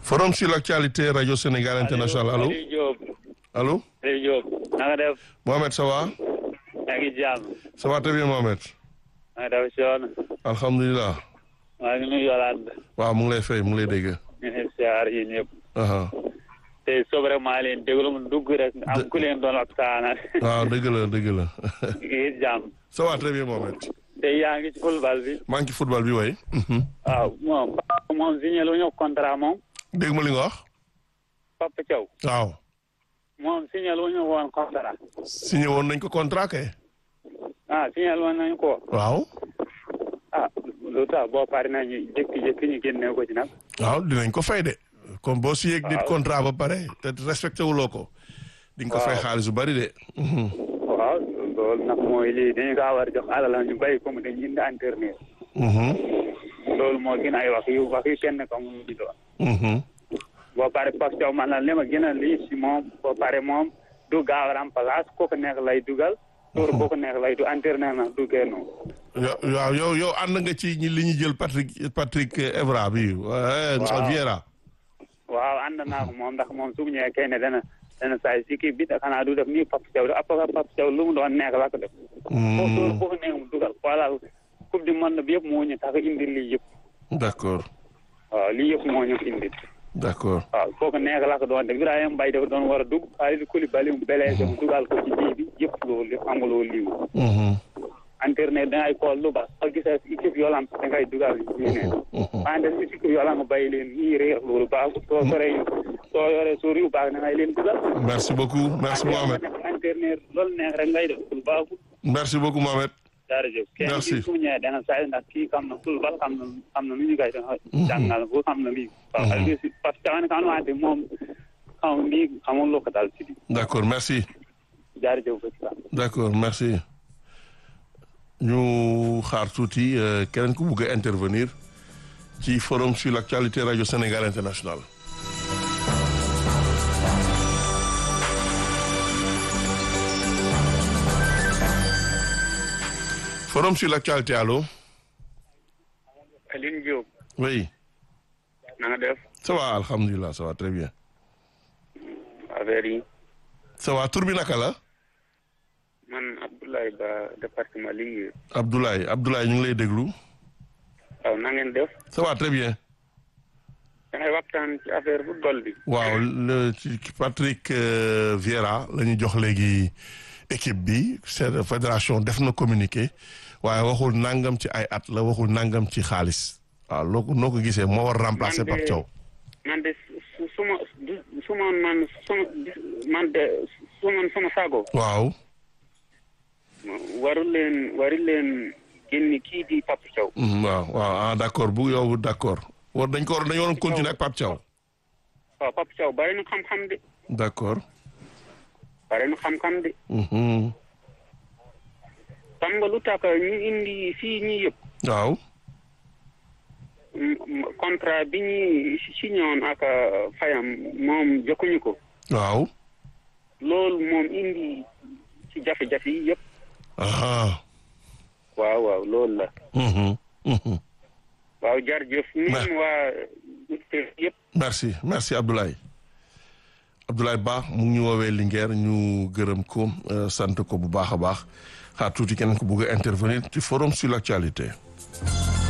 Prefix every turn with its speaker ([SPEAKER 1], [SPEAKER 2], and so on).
[SPEAKER 1] forum sur l'actualité radio Sénégal international allo
[SPEAKER 2] Aliou Diop
[SPEAKER 1] allo
[SPEAKER 2] Aliou Diop na nga def
[SPEAKER 1] Mohamed ça va
[SPEAKER 2] yaa ngi jàmm
[SPEAKER 1] ça va très bien Mohamed
[SPEAKER 2] na nga def Sean
[SPEAKER 1] alhamdulilah
[SPEAKER 2] maa ngi nuyu Yolande
[SPEAKER 1] waaw mu ngi lay fay mu ngi lay dégg
[SPEAKER 2] ñu ngi siyaar yi ñëpp
[SPEAKER 1] aha
[SPEAKER 2] te sobre maa leen déglu mu dugg rek am ku leen doon waxtaanal
[SPEAKER 1] waaw dëgg la dëgg la
[SPEAKER 2] ngi jàmm
[SPEAKER 1] ça va très bien Mohamed
[SPEAKER 2] te yaa ngi ci football bi
[SPEAKER 1] maa ngi ci football bi way
[SPEAKER 2] waaw moom moom signé lu ñu contrat moom
[SPEAKER 1] dégg ma li nga wax
[SPEAKER 2] Papa Thiaw
[SPEAKER 1] waaw
[SPEAKER 2] moom signé lu ñu woon contrat
[SPEAKER 1] signé woon nañ ko contrat kay
[SPEAKER 2] ah signé woon nañu ko
[SPEAKER 1] waaw
[SPEAKER 2] ah lu tax boo pare nañu jékki-jékki ñu génne ko ci nag
[SPEAKER 1] waaw dinañ ko fay de comme boo signé ak nit
[SPEAKER 2] Waaw.
[SPEAKER 1] contrat ba pare te respecté wuloo ko di nga ko fay
[SPEAKER 2] Waaw.
[SPEAKER 1] xaalis bu bari de Mhm.
[SPEAKER 2] waaw loolu nag mooy lii dañu kaa war a jox alal ñu béy comme dañu indi internet
[SPEAKER 1] Mhm.
[SPEAKER 2] loolu moo gën ay wax yu wax yu kenn ko mu di doon
[SPEAKER 1] Mhm.
[SPEAKER 2] boo pare Pape Thiaw man la li ma gën a lii si moom boo pare moom du gaaw a remplace ku ko nekk lay dugal tour ku ko nekk lay du internet na du génn
[SPEAKER 1] Yo- waaw yow yow ànd nga ci ñi li ñu jël Patrick Patrick Evra bi eh,
[SPEAKER 2] Waaw.
[SPEAKER 1] Vieira
[SPEAKER 2] waaw ànd naa ko moom ndax moom su mu ñëwee kay ne dana dana saay si kii bi da xanaa du def nii Pape Thiaw da après Pape Thiaw lu mu doon nekk la ko def foofu tour ku ko nekk mu dugal voilà coupe du monde bi yëpp moo ñu tax a indi lii yëpp
[SPEAKER 1] d'accord
[SPEAKER 2] waaw lii yëpp moo ñu indi
[SPEAKER 1] d'accord
[SPEAKER 2] waaw kooku nekk la ko doon def Ibrahima Mbaye dafa doon war a dugg Kalidou Koulibaly mu belee mu dugal ko ci bii bi yëpp loolu yëpp xam nga loolu lii
[SPEAKER 1] Mhm.
[SPEAKER 2] internet dangay xool lu baax soo gisee équipe yoo lam dangay dugal ñu ne wante si équipe yoo lam nga bàyyi leen ñii réer loolu baaxul soo soree soo yoree suur yu baax dangay leen dugal
[SPEAKER 1] merci beaucoup merci Mohamed
[SPEAKER 2] internet loolu neex rek ngay def loolu baaxul
[SPEAKER 1] merci beaucoup Mohamed
[SPEAKER 2] jërëjëf kenn
[SPEAKER 1] Merci.
[SPEAKER 2] kii su mu ñëwee dana saa ndax kii xam na football xam na xam na nu ñu koy jàngal bu xam na lii waaw parce que kan wante moom xam lii xamul lu ko dal ci lii
[SPEAKER 1] d'accord merci
[SPEAKER 2] jërëjëf ba ci kanam.
[SPEAKER 1] d'accord merci ñu xaar tuuti euh, keneen ku bugg a intervenir ci forum sur l'actualité radio Sénégal international forum sur l'actualité allo
[SPEAKER 2] Aline Diop
[SPEAKER 1] oui
[SPEAKER 2] na nga def
[SPEAKER 1] ça va alhamdulilah ça va très bien
[SPEAKER 2] affaire yi
[SPEAKER 1] ça va tur bi naka la
[SPEAKER 2] man Abdoulaye Ba département Linguère
[SPEAKER 1] Abdoulaye Abdoulaye ñu ngi lay déglu
[SPEAKER 2] waaw na ngeen def
[SPEAKER 1] ça va très bien
[SPEAKER 2] da ngay waxtaan ci affaire football bi
[SPEAKER 1] waaw le ci Patrick euh, Vieira la ñu jox léegi équipe bi c'est fédération def na communiqué waaye waxul nangam ci ay at la waxul nangam ci xaalis waaw loo ko noo ko gisee moo war remplacer
[SPEAKER 2] Man de-
[SPEAKER 1] Pape Thiaw
[SPEAKER 2] man de su su ma su ma man su man de su man sama sago
[SPEAKER 1] waaw
[SPEAKER 2] waru leen waru leen génni kii di Pape Thiaw
[SPEAKER 1] mm, waaw waaw ah d'accord bu yow d'accord war dañ ko war dañu waroon continuer ak Pape Thiaw
[SPEAKER 2] waaw Pape Thiaw bari na xam-xam de
[SPEAKER 1] d'accord
[SPEAKER 2] bari na xam-xam de
[SPEAKER 1] mhm
[SPEAKER 2] xam nga lu tax ñu indi fii ñi yëpp
[SPEAKER 1] waaw
[SPEAKER 2] m- m- contrat bi ñuy signé woon ak euh, Fayam moom jokkuñu ko
[SPEAKER 1] waaw
[SPEAKER 2] loolu moom indi ci jafe-jafe yi yëpp
[SPEAKER 1] ah
[SPEAKER 2] waaw waaw loolu la
[SPEAKER 1] mhm mhm
[SPEAKER 2] waaw jërëjëf ñun waa auditeurs yëpp
[SPEAKER 1] merci merci Abdoulaye Abdoulaye Ba mu ngi ñu woowee Linguère ñu gërëm ko euh, sant ko bu baax a baax xaar tuuti keneen ko bëgg a intervenir ci forum sur l'actualité